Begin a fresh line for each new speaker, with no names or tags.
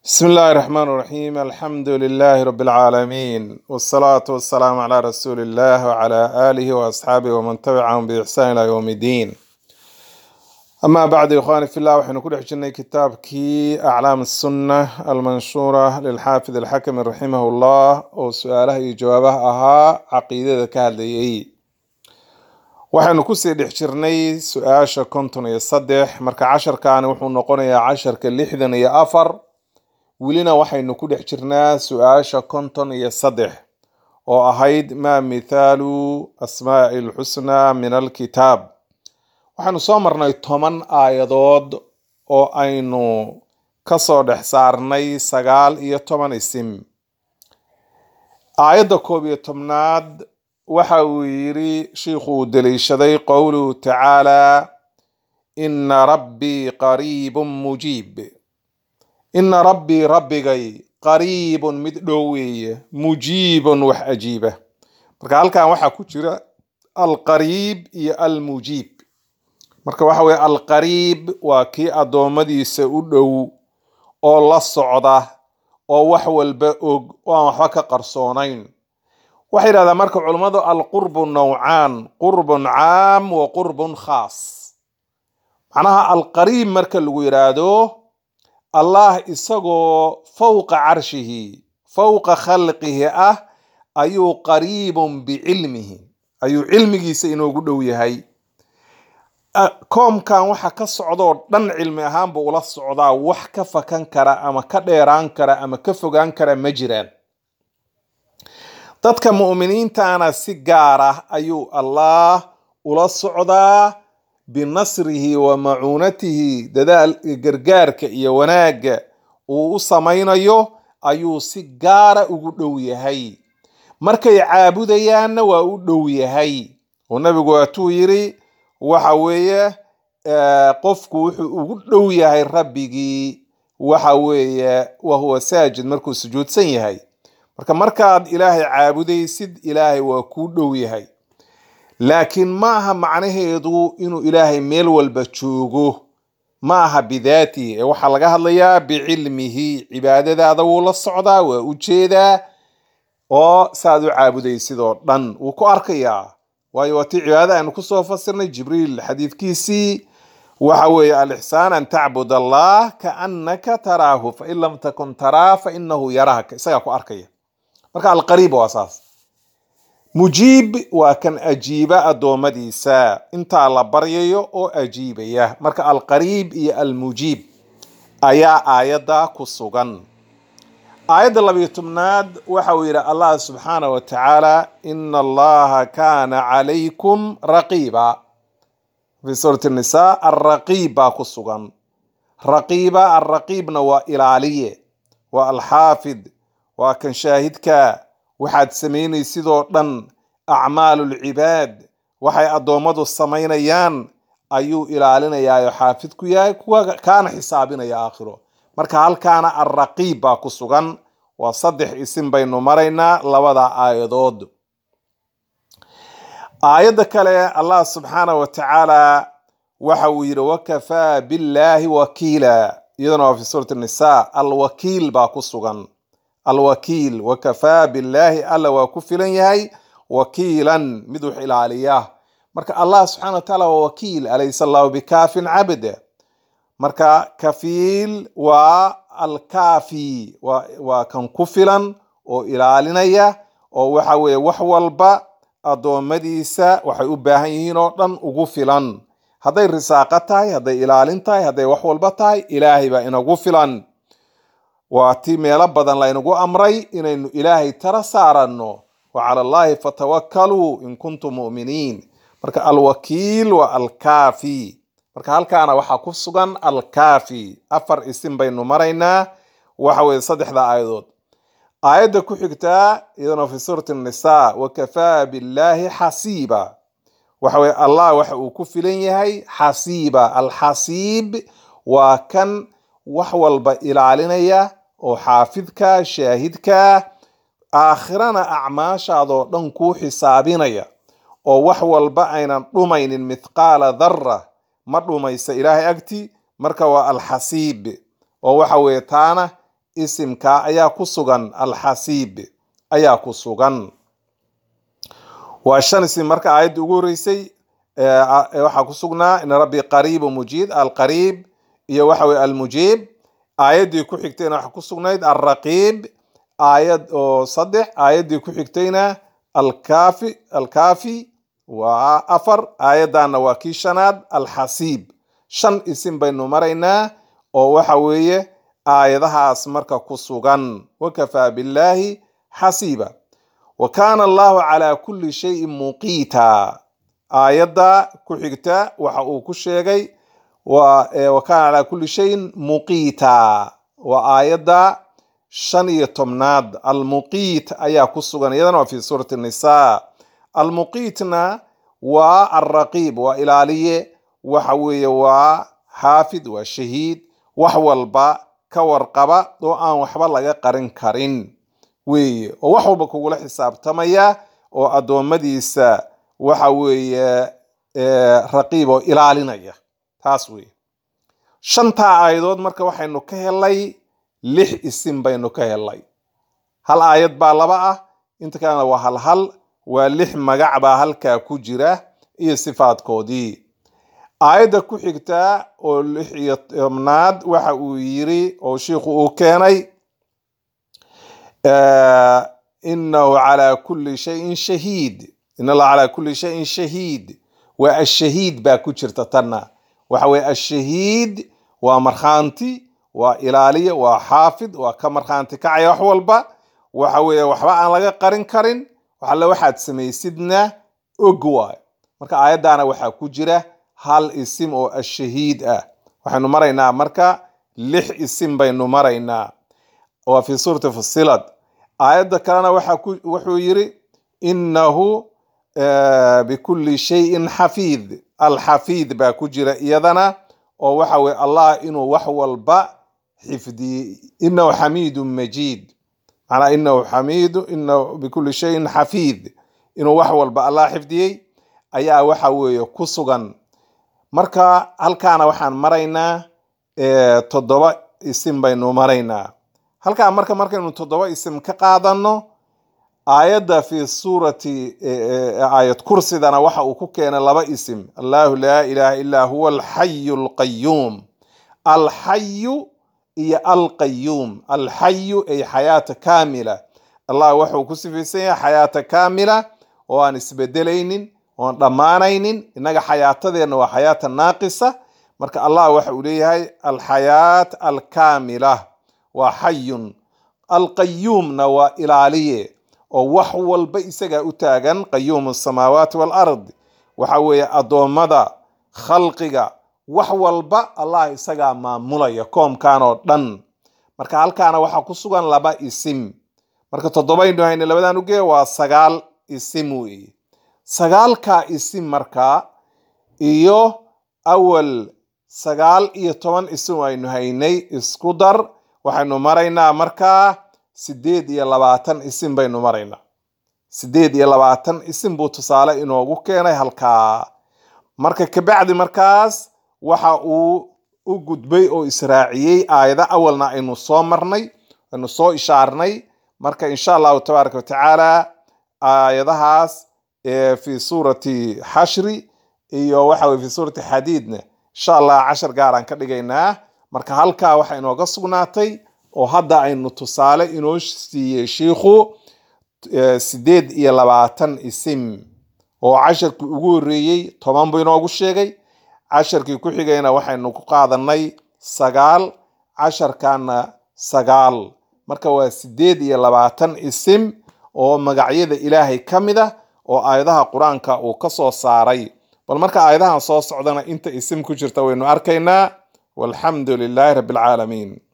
بسم الله الرحمن الرحيم الحمد لله رب العالمين والصلاة والسلام على رسول الله وعلى آله وأصحابه ومن تبعهم بإحسان إلى يوم الدين أما بعد يا إخواني في الله وحين كل حجنا كتاب كي أعلام السنة المنشورة للحافظ الحكم رحمه الله وسؤاله جوابه أها عقيدة كهذه waxaynu kusii dhex jirnay su-aasha konton iyo saddex marka casharkaani wuxuu noqonayaa casharka lixdan iyo afar welina waxaynu ku dhex jirnaa su-aasha konton iyo saddex oo ahayd maa mithaalu asmaa'i lxusnaa min alkitaab waxaynu soo marnay toban aayadood oo aynu kasoo dhex saarnay sagaal iyo toban isim aayadda koob iyo tobnaad waxa uu yidhi shiikhu uu daliishaday qowluhu tacaala ina rabbii qariibun mujiib ina rabbii rabbigay qariibun mid dhow weeye mujiibun wax ajiiba marka halkan waxaa ku jira alqariib iyo almujiib marka waxa weye alqariib waa kii addoommadiisa u dhow oo la socda oo wax walba og oo aan waxba ka qarsoonayn waxay yidhahdaan marka culummadu alqurbu nawcaan qurbun caam wa qurbun khaas macnaha alqariib marka lagu yidhaahdo allah isagoo fowqa carshihi fowqa khalqihi ah ayuu qariibun bicilmihi ayuu cilmigiisa inoogu dhow yahay koomkan waxa ka socdoo dhan cilmi ahaan buu ula socdaa wax ka fakan kara ama ka dheeraan kara ama ka fogaan kara ma jiraan dadka mu'miniintana si gaar ah ayuu allah ula socdaa binasrihi wa macuunatihi dadaal gargaarka iyo wanaagga uu u samaynayo ayuu si gaara ugu dhow yahay markay caabudayaanna waa u dhow yahay oo nabigu waatuu yidhi waxa weeye qofku wuxuu ugu dhow yahay rabbigii waxa weeye wahuwa saajid markuu sujuudsan yahay marka markaad ilaahay caabudaysid ilaahay waa kuu dhow yahay laakiin ma aha macnaheedu inuu ilaahay meel walba joogo ma aha bidaatihi ee waxaa laga hadlayaa bicilmihi cibaadadaada wuu la socdaa waa u jeedaa oo saaad u caabudaysid oo dhan wuu ku arkayaa waayo waa tii cibaadada aynu kusoo fasirnay jibriil xadiidkiisii waxa weeye alixsaan an tacbud allah kaannaka taraahu fain lam takun taraa fainahu yaraaka isagaa ku arkaya marka alqariib waa saas mujiib waa kan ajiiba addoommadiisa intaa la baryayo oo ajiibaya marka alqariib iyo almujiib ayaa aayadda ku sugan aayadda labiyo tobnaad waxa uu yidhi allah subxaanah wa tacaala ina allaha kaana calaykum raqiiba fi suurati nisa alraqiib baa ku sugan raqiiba alraqiibna waa ilaaliye waa alxaafid waa kan shaahidka waxaad samaynaysidoo dhan acmaalulcibaad waxay addoommadu samaynayaan ayuu ilaalinayaayo xaafid ku yahay kuwa kaana xisaabinaya aakhiro marka halkaana alraqiib baa ku sugan waa saddex isim baynu maraynaa labada aayadood aayadda kale allah subxaana wa tacaala waxa uu yidhi wakafaa billaahi wakiila iyadana waa fi suurati nisa alwakiil baa ku sugan alwakiil wakafaa billaahi alla waa ku filan yahay wakiilan mid wax ilaaliya marka allah subxana wa taala waa wakiil alaysa allahu bikaafin cabda marka kafiil waa alkaafi waa kan ku filan oo ilaalinaya oo waxa weeye wax walba addoommadiisa waxay u baahan yihiin oo dhan ugu filan hadday risaaqo tahay hadday ilaalin tahay hadday wax walba tahay ilaahay baa inagu filan waa ti meelo badan laynagu amray inaynu ilaahay tara saaranno wa cala allahi fatawakkaluu in kuntum mu'miniin marka alwakiil waa alkaafi marka halkaana waxaa ku sugan alkaafi afar isim baynu maraynaa waxa weye saddexda aayadood aayadda ku xigtaa iyadana fi suurati nisa wakafaa billaahi xasiiba waxa weye allah waxa uu ku filan yahay xasiiba alxasiib waa kan wax walba ilaalinaya oo xaafidka shaahidka aakhirana acmaashaadoo dhan kuu xisaabinaya oo wax walba aynan dhumaynin mithqaala dharra ma dhumaysa ilaahay agti marka waa alxasiib oo waxa weeye taana isimka ayaa ku sugan alxasiib ayaa ku sugan waa shan isim marka aayadda ugu horeysay waxaa ku sugnaa in rabbi qariibu mujiid alqariib iyo waxa weye almujiib aayaddii ku xigtayna waxaa ku sugnayd alraqiib aayad oo saddex aayaddii ku xigtayna alkaafi alkaafi waa afar aayaddanna waa kii shanaad alxasiib shan isim baynu maraynaa oo waxa weeye aayadahaas marka ku sugan wakafaa billaahi xasiiba wa kaana allahu calaa kulli shayin muqiita aayadda ku xigta waxa uu ku sheegay wa kaana calaa kulli shayin muqiita waa aayadda shan iyo tobnaad almuqiit ayaa ku sugan iyadana waa fi suurati nisa almuqiitna waa alraqiib waa ilaaliye waxa weeye waa xaafid waa shahiid wax walba ka warqaba oo aan waxba laga qarin karin weeye oo wax walba kugula xisaabtamaya oo addoommadiisa waxa weeye raqiib oo ilaalinaya taas weeye shantaa aayadood marka waxaynu ka helay lix isim baynu ka helay hal aayad baa laba ah inta kalena waa hal hal waa lix magac baa halkaa ku jira iyo sifaadkoodii aayadda ku xigta oo lix iyo tobnaad waxa uu yiri oo shiikhu uu keenay inahu calaa kulli shayin shahiid in allah calaa kulli shayin shahiid waa ashahiid baa ku jirta tanna waxa weye ashahiid waa markhaanti waa ilaaliye waa xaafid waa ka markhaanti kacaya wax walba waxa weeye waxba aan laga qarin karin waxalle waxaad samaysidna og waayo marka aayaddaana waxaa ku jira hal isim oo ashahiid ah waxaynu maraynaa marka lix isim baynu maraynaa waa fi suurati fusilad aayadda kalena wuxuu yiri inahu bikulli shayin xafiid alxafiid baa ku jira iyadana oo waxa weye allah inuu wax walba xifdiyey inahu xamiidu majiid manaa inahu xamiidu inahu bikulli shayin xafiid inuu wax walba allah xifdiyey ayaa waxa weeye ku sugan marka halkaana waxaan maraynaa toddoba isim baynu maraynaa halkaa marka markaynu toddoba isim ka qaadano aayadda fi suurati aayad kursidana waxa uu ku keenay laba isim allahu laa ilaha illaa huwa alxayu alqayuum alxayu iyo alqayuum alxayu ay xayaata kaamila allah wuxuu ku sifaysan yahay xayaata kaamila oo aan isbedelaynin oon dhammaanaynin innaga xayaatadeenna waa xayaata naaqisa marka allah waxa uu leeyahay alxayaat alkaamila waa xayun alqayuumna waa ilaaliye oo wax walba isagaa u taagan qayuumu asamaawaati walard waxa weeye addoommada khalqiga wax walba allah isagaa maamulaya koomkan oo dhan marka halkaana waxaa ku sugan laba isim marka toddobaynu hayne labadan ugeeya waa sagaal isim weeye sagaalkaa isim markaa iyo awal sagaal iyo toban isim aynu haynay isku dar waxaynu maraynaa markaa sideed iyo labaatan isim baynu maraynaa sideed iyo labaatan isim buu tusaale inoogu keenay halkaa marka kabacdi markaas waxa uu u gudbay oo israaciyey aayada awalna aynu soo marnay aynu soo ishaarnay marka insha allahu tabaaraka watacaala aayadahaas fi suurati xashri iyo waxa weye fi suurati xadiidna insha allah cashar gaaraan ka dhigaynaa marka halkaa waxa inooga sugnaatay oo hadda aynu tusaale inoo siiyey shiikhu sideed iyo labaatan isim oo casharkii ugu horreeyey toban buu inoogu sheegay casharkii ku xigayna waxaynu ku qaadanay sagaal casharkana sagaal marka waa sideed iyo labaatan isim oo magacyada ilaahay ka mid ah oo aayadaha qur-aanka uu ka soo saaray bal marka aayadahan soo socdana inta isim ku jirta waynu arkaynaa walxamdu lilaahi rabbi alcaalamiin